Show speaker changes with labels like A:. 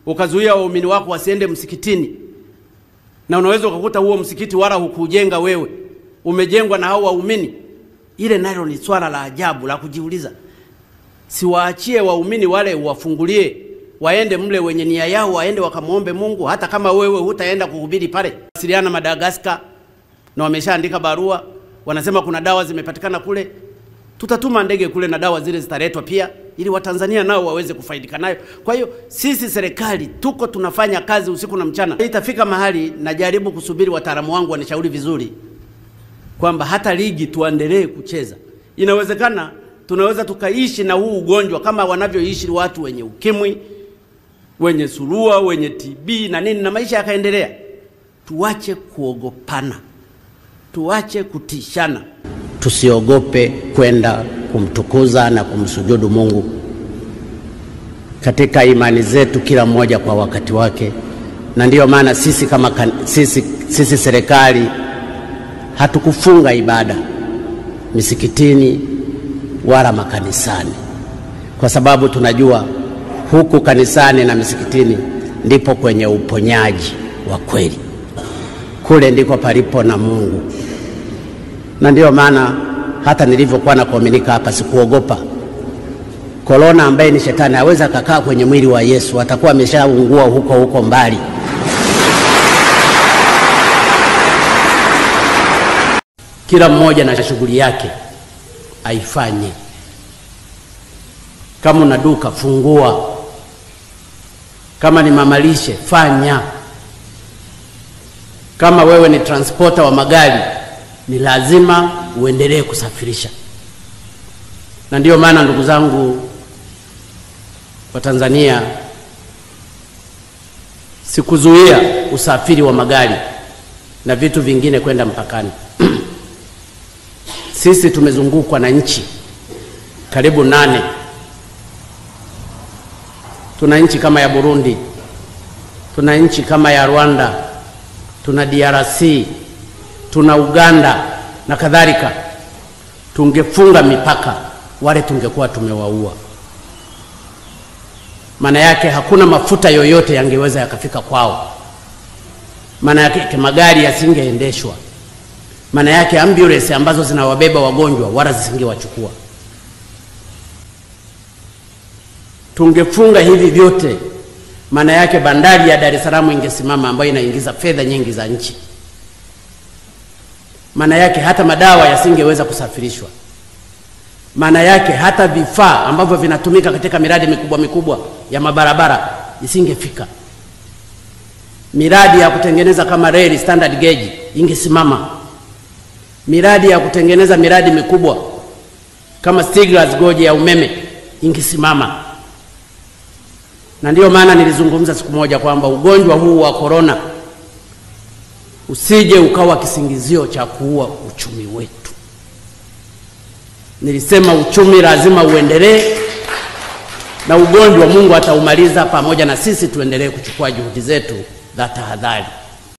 A: ukazuia waumini wako wasiende msikitini, na unaweza ukakuta huo msikiti wala hukujenga wewe, umejengwa na hao waumini. Ile nalo ni swala la ajabu la kujiuliza. Siwaachie waumini wale, wafungulie waende mle, wenye nia yao waende wakamwombe Mungu, hata kama wewe hutaenda kuhubiri pale. Wasiliana Madagaskar, na wameshaandika barua, wanasema kuna dawa zimepatikana kule. Tutatuma ndege kule na dawa zile zitaletwa pia, ili Watanzania nao waweze kufaidika nayo. Kwa hiyo sisi serikali tuko tunafanya kazi usiku na mchana. Itafika mahali najaribu kusubiri wataalamu wangu wanishauri vizuri kwamba hata ligi tuendelee kucheza. Inawezekana tunaweza tukaishi na huu ugonjwa kama wanavyoishi watu wenye ukimwi, wenye surua, wenye TB na nini, na maisha yakaendelea. Tuache kuogopana, tuache kutishana.
B: Tusiogope kwenda kumtukuza na kumsujudu Mungu katika imani zetu, kila mmoja kwa wakati wake. Na ndiyo maana sisi kama kan, sisi, sisi serikali hatukufunga ibada misikitini wala makanisani, kwa sababu tunajua huku kanisani na misikitini ndipo kwenye uponyaji wa kweli, kule ndiko palipo na Mungu. Na ndiyo maana hata nilivyokuwa na kuaminika hapa sikuogopa korona, ambaye ni shetani aweza akakaa kwenye mwili wa Yesu, atakuwa ameshaungua huko huko mbali. Kila mmoja na shughuli yake aifanye. Kama una duka fungua, kama ni mamalishe fanya, kama wewe ni transporter wa magari ni lazima uendelee kusafirisha. Na ndiyo maana ndugu zangu wa Tanzania, sikuzuia usafiri wa magari na vitu vingine kwenda mpakani. Sisi tumezungukwa na nchi karibu nane. Tuna nchi kama ya Burundi, tuna nchi kama ya Rwanda, tuna DRC, tuna Uganda na kadhalika. Tungefunga mipaka, wale tungekuwa tumewaua. Maana yake hakuna mafuta yoyote yangeweza yakafika kwao. Maana yake magari yasingeendeshwa maana yake ambulance ambazo zinawabeba wagonjwa wala zisingewachukua. Tungefunga hivi vyote, maana yake bandari ya Dar es Salaam ingesimama, ambayo inaingiza fedha nyingi za nchi. Maana yake hata madawa yasingeweza kusafirishwa. Maana yake hata vifaa ambavyo vinatumika katika miradi mikubwa mikubwa ya mabarabara isingefika. Miradi ya kutengeneza kama reli standard gauge ingesimama miradi ya kutengeneza miradi mikubwa kama Stiegler's Gorge ya umeme ingesimama. Na ndiyo maana nilizungumza siku moja kwamba ugonjwa huu wa korona usije ukawa kisingizio cha kuua uchumi wetu. Nilisema uchumi lazima uendelee, na ugonjwa Mungu ataumaliza pamoja na sisi tuendelee kuchukua juhudi zetu za tahadhari.